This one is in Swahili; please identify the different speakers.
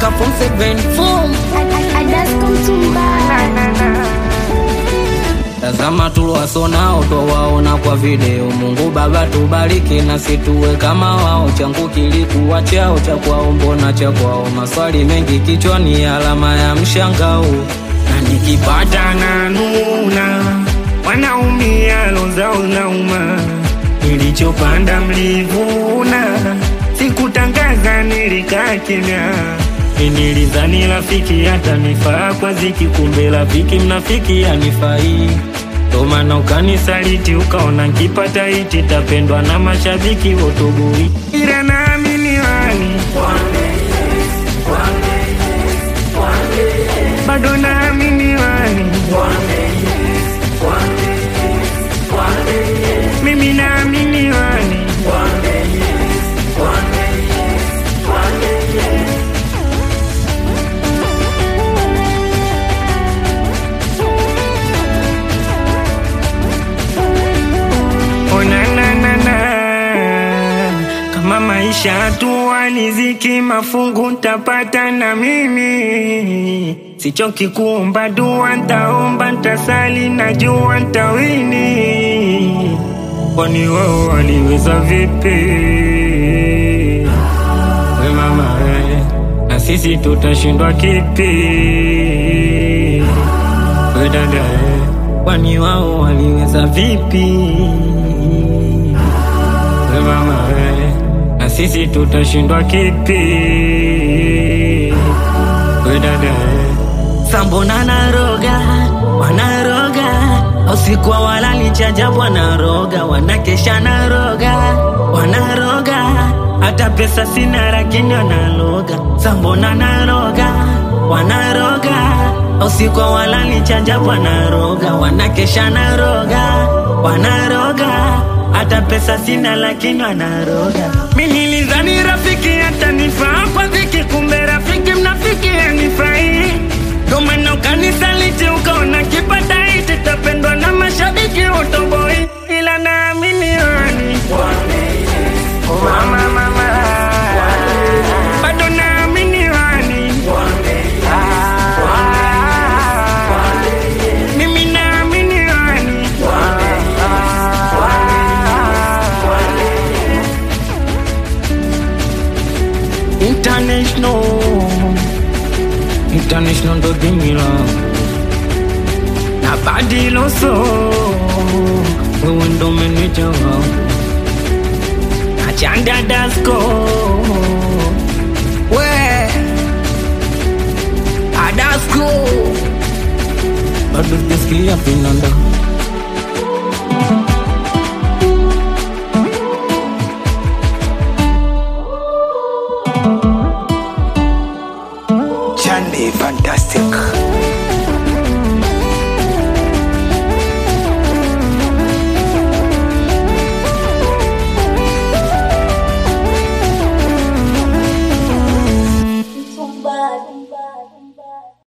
Speaker 1: mpaka form 7 form Tazama tuliwasonao twawaona kwa video. Mungu Baba tubariki na situwe kama wao. Changu kilikuwa chao cha kwao, mbona cha kwao? Maswali mengi kichwani, alama ya mshangao.
Speaker 2: na nikipata na nuna wanaumia lozao nauma nilichopanda mlivuna sikutangaza nilikaa kimya nilizani rafiki hata nifaa kwa ziki kumbe rafiki mnafiki anifai ndo maana ukanisaliti ukaona nkipata iti tapendwa na mashabiki wotoboi ila naamini wani bado naamini wani mimi naamini wani onananana kama maisha tuwa niziki mafungu ntapata na mimi sichoki kuomba dua ntaomba ntasali najua ntawini kwani wao waliweza vipi we mama we, na sisi tutashindwa kipi we dada we, kwani wao waliweza vipi we mama we, na sisi tutashindwa kipi we dada we,
Speaker 1: Sambona naroga, wanaroga usiku wa walali chajabu wanaroga, wanakesha naroga, wanaroga hata pesa sina lakini wanaloga. Sambona naroga, wanaroga usiku wa walali chajabu wanaroga, wanakesha naroga, wanaroga hata pesa sina lakini wanaroga.
Speaker 2: mi nilizani rafiki hata nifaa kwa dhiki kumbe rafiki mnafiki anifai ndo maana ukanisaliti ukaona kipata iti tapendwa na mashabiki utoboi ila naamini wani mama mama bado naamini wani mimi naamini wani
Speaker 1: International International ndo dimila
Speaker 2: na badiloso
Speaker 1: wewe ndo meneja wao
Speaker 2: na chanda dasko
Speaker 1: we Adasko bado sijasikia vinanda